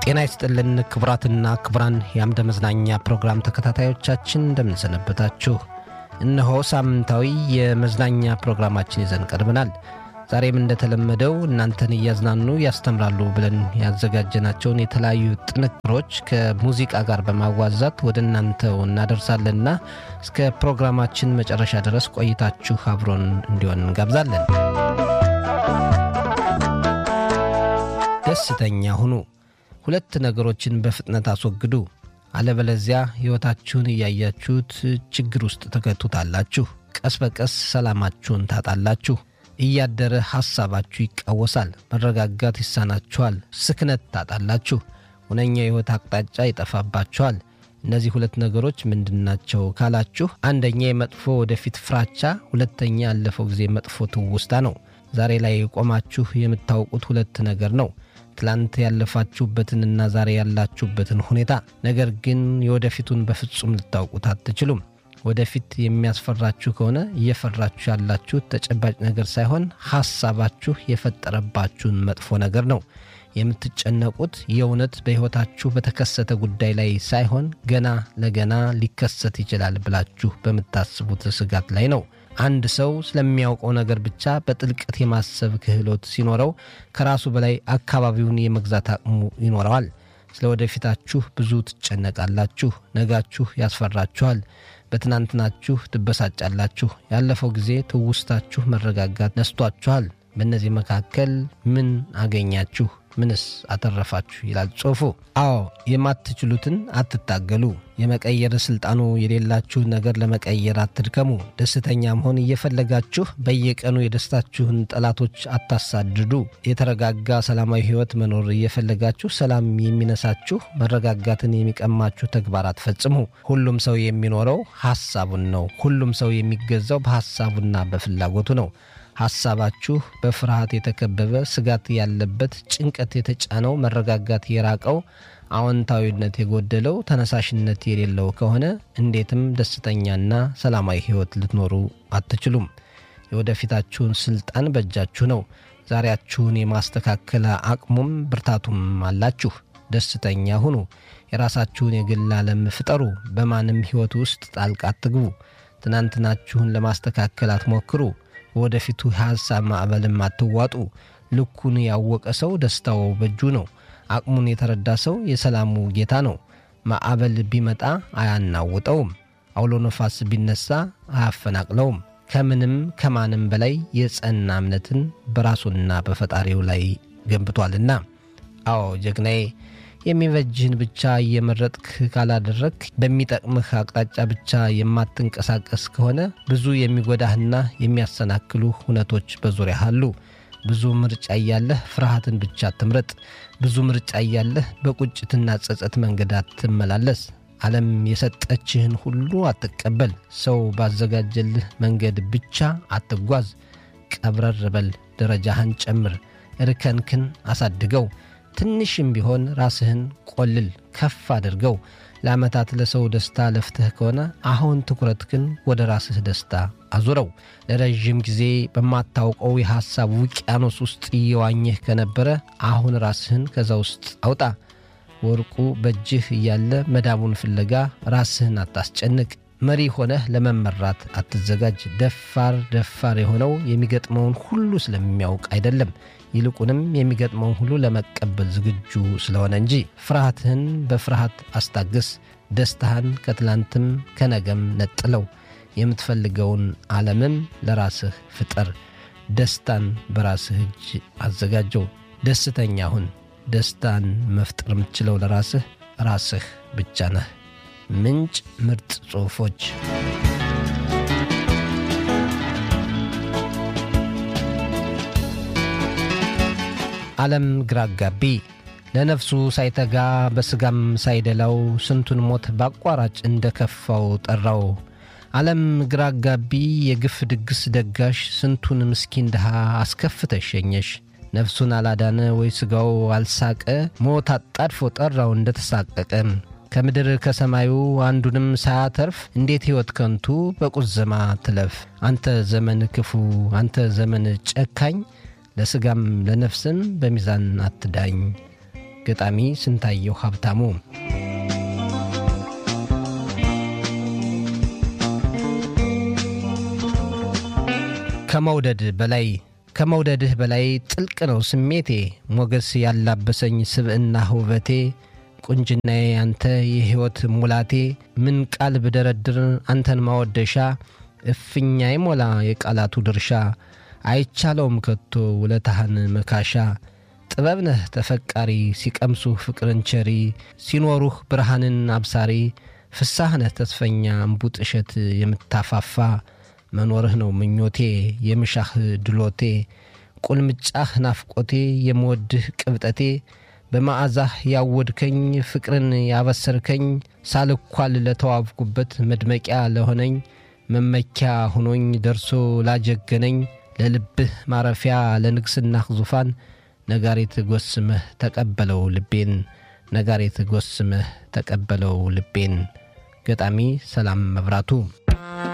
ጤና ይስጥልን ክቡራትና ክቡራን የአምደ መዝናኛ ፕሮግራም ተከታታዮቻችን እንደምንሰነበታችሁ። እነሆ ሳምንታዊ የመዝናኛ ፕሮግራማችን ይዘን ቀርበናል። ዛሬም እንደተለመደው እናንተን እያዝናኑ ያስተምራሉ ብለን ያዘጋጀናቸውን የተለያዩ ጥንቅሮች ከሙዚቃ ጋር በማዋዛት ወደ እናንተው እናደርሳለንና እስከ ፕሮግራማችን መጨረሻ ድረስ ቆይታችሁ አብሮን እንዲሆን እንጋብዛለን። ደስተኛ ሁኑ። ሁለት ነገሮችን በፍጥነት አስወግዱ። አለበለዚያ ሕይወታችሁን እያያችሁት ችግር ውስጥ ተከቱታላችሁ። ቀስ በቀስ ሰላማችሁን ታጣላችሁ። እያደረ ሐሳባችሁ ይቃወሳል። መረጋጋት ይሳናችኋል። ስክነት ታጣላችሁ። ሁነኛ የሕይወት አቅጣጫ ይጠፋባችኋል። እነዚህ ሁለት ነገሮች ምንድናቸው ካላችሁ፣ አንደኛ የመጥፎ ወደፊት ፍራቻ፣ ሁለተኛ ያለፈው ጊዜ መጥፎ ትውስታ ነው። ዛሬ ላይ ቆማችሁ የምታውቁት ሁለት ነገር ነው ትላንት ያለፋችሁበትንና ዛሬ ያላችሁበትን ሁኔታ። ነገር ግን የወደፊቱን በፍጹም ልታውቁት አትችሉም። ወደፊት የሚያስፈራችሁ ከሆነ እየፈራችሁ ያላችሁት ተጨባጭ ነገር ሳይሆን ሐሳባችሁ የፈጠረባችሁን መጥፎ ነገር ነው። የምትጨነቁት የእውነት በሕይወታችሁ በተከሰተ ጉዳይ ላይ ሳይሆን ገና ለገና ሊከሰት ይችላል ብላችሁ በምታስቡት ስጋት ላይ ነው። አንድ ሰው ስለሚያውቀው ነገር ብቻ በጥልቀት የማሰብ ክህሎት ሲኖረው ከራሱ በላይ አካባቢውን የመግዛት አቅሙ ይኖረዋል። ስለ ወደፊታችሁ ብዙ ትጨነቃላችሁ። ነጋችሁ ያስፈራችኋል። በትናንትናችሁ ትበሳጫላችሁ። ያለፈው ጊዜ ትውስታችሁ መረጋጋት ነስቷችኋል። በእነዚህ መካከል ምን አገኛችሁ? ምንስ አተረፋችሁ? ይላል ጽሑፉ። አዎ የማትችሉትን አትታገሉ። የመቀየር ስልጣኑ የሌላችሁን ነገር ለመቀየር አትድከሙ። ደስተኛ መሆን እየፈለጋችሁ በየቀኑ የደስታችሁን ጠላቶች አታሳድዱ። የተረጋጋ ሰላማዊ ሕይወት መኖር እየፈለጋችሁ ሰላም የሚነሳችሁ መረጋጋትን የሚቀማችሁ ተግባር አትፈጽሙ። ሁሉም ሰው የሚኖረው ሐሳቡን ነው። ሁሉም ሰው የሚገዛው በሐሳቡና በፍላጎቱ ነው። ሐሳባችሁ በፍርሃት የተከበበ ስጋት ያለበት ጭንቀት የተጫነው መረጋጋት የራቀው አዎንታዊነት የጎደለው ተነሳሽነት የሌለው ከሆነ እንዴትም ደስተኛና ሰላማዊ ሕይወት ልትኖሩ አትችሉም። የወደፊታችሁን ስልጣን በእጃችሁ ነው። ዛሬያችሁን የማስተካከል አቅሙም ብርታቱም አላችሁ። ደስተኛ ሁኑ። የራሳችሁን የግል ዓለም ፍጠሩ። በማንም ሕይወት ውስጥ ጣልቃ አትግቡ። ትናንትናችሁን ለማስተካከል አትሞክሩ። ወደፊቱ የሐሳብ ማዕበልም አትዋጡ። ልኩን ያወቀ ሰው ደስታው በእጁ ነው። አቅሙን የተረዳ ሰው የሰላሙ ጌታ ነው። ማዕበል ቢመጣ አያናውጠውም። አውሎ ነፋስ ቢነሳ አያፈናቅለውም። ከምንም ከማንም በላይ የጸና እምነትን በራሱና በፈጣሪው ላይ ገንብቷልና። አዎ ጀግናዬ፣ የሚበጅህን ብቻ እየመረጥክ ካላደረግ በሚጠቅምህ አቅጣጫ ብቻ የማትንቀሳቀስ ከሆነ ብዙ የሚጎዳህና የሚያሰናክሉ ሁነቶች በዙሪያህ አሉ። ብዙ ምርጫ እያለህ ፍርሃትን ብቻ አትምረጥ። ብዙ ምርጫ እያለህ በቁጭትና ጸጸት መንገድ አትመላለስ። ዓለም የሰጠችህን ሁሉ አትቀበል። ሰው ባዘጋጀልህ መንገድ ብቻ አትጓዝ። ቀብረር በል፣ ደረጃህን ጨምር፣ እርከንክን አሳድገው። ትንሽም ቢሆን ራስህን ቆልል፣ ከፍ አድርገው። ለዓመታት ለሰው ደስታ ለፍተህ ከሆነ አሁን ትኩረትህን ወደ ራስህ ደስታ አዙረው። ለረዥም ጊዜ በማታውቀው የሐሳብ ውቅያኖስ ውስጥ እየዋኘህ ከነበረ አሁን ራስህን ከዛ ውስጥ አውጣ። ወርቁ በእጅህ እያለ መዳቡን ፍለጋ ራስህን አታስጨንቅ። መሪ ሆነህ ለመመራት አትዘጋጅ። ደፋር ደፋር የሆነው የሚገጥመውን ሁሉ ስለሚያውቅ አይደለም ይልቁንም የሚገጥመውን ሁሉ ለመቀበል ዝግጁ ስለሆነ እንጂ። ፍርሃትህን በፍርሃት አስታግስ። ደስታህን ከትላንትም ከነገም ነጥለው። የምትፈልገውን ዓለምም ለራስህ ፍጠር። ደስታን በራስህ እጅ አዘጋጀው። ደስተኛ ሁን። ደስታን መፍጠር የምትችለው ለራስህ ራስህ ብቻ ነህ። ምንጭ ምርጥ ጽሑፎች ዓለም ግራ አጋቢ ለነፍሱ ሳይተጋ በሥጋም ሳይደላው ስንቱን ሞት በአቋራጭ እንደ ከፋው ጠራው። ዓለም ግራ አጋቢ የግፍ ድግስ ደጋሽ ስንቱን ምስኪን ድሃ አስከፍተሽ ሸኘሽ። ነፍሱን አላዳነ ወይ ሥጋው አልሳቀ ሞት አጣድፎ ጠራው እንደ ተሳቀቀ። ከምድር ከሰማዩ አንዱንም ሳያተርፍ እንዴት ሕይወት ከንቱ በቁዘማ ትለፍ። አንተ ዘመን ክፉ፣ አንተ ዘመን ጨካኝ ለሥጋም ለነፍስም በሚዛን አትዳኝ። ገጣሚ ስንታየው ሀብታሙ ከመውደድ በላይ ከመውደድህ በላይ ጥልቅ ነው ስሜቴ ሞገስ ያላበሰኝ ስብዕና ውበቴ ቁንጅናዬ አንተ የሕይወት ሙላቴ ምን ቃል ብደረድር አንተን ማወደሻ እፍኛ ይሞላ የቃላቱ ድርሻ አይቻለውም ከቶ ውለታህን መካሻ ጥበብ ነህ ተፈቃሪ ሲቀምሱህ ፍቅርን ቸሪ ሲኖሩህ ብርሃንን አብሳሪ ፍሳህ ነህ ተስፈኛ እምቡጥ እሸት የምታፋፋ መኖርህ ነው ምኞቴ የምሻህ ድሎቴ ቁልምጫህ ናፍቆቴ የምወድህ ቅብጠቴ በመዓዛህ ያወድከኝ ፍቅርን ያበሰርከኝ ሳልኳል ለተዋብኩበት መድመቂያ ለሆነኝ መመኪያ ሆኖኝ ደርሶ ላጀገነኝ ለልብህ ማረፊያ ለንግሥናህ ዙፋን ነጋሪት ጎስመህ ተቀበለው ልቤን ነጋሪት ጎስመህ ተቀበለው ልቤን ገጣሚ ሰላም መብራቱ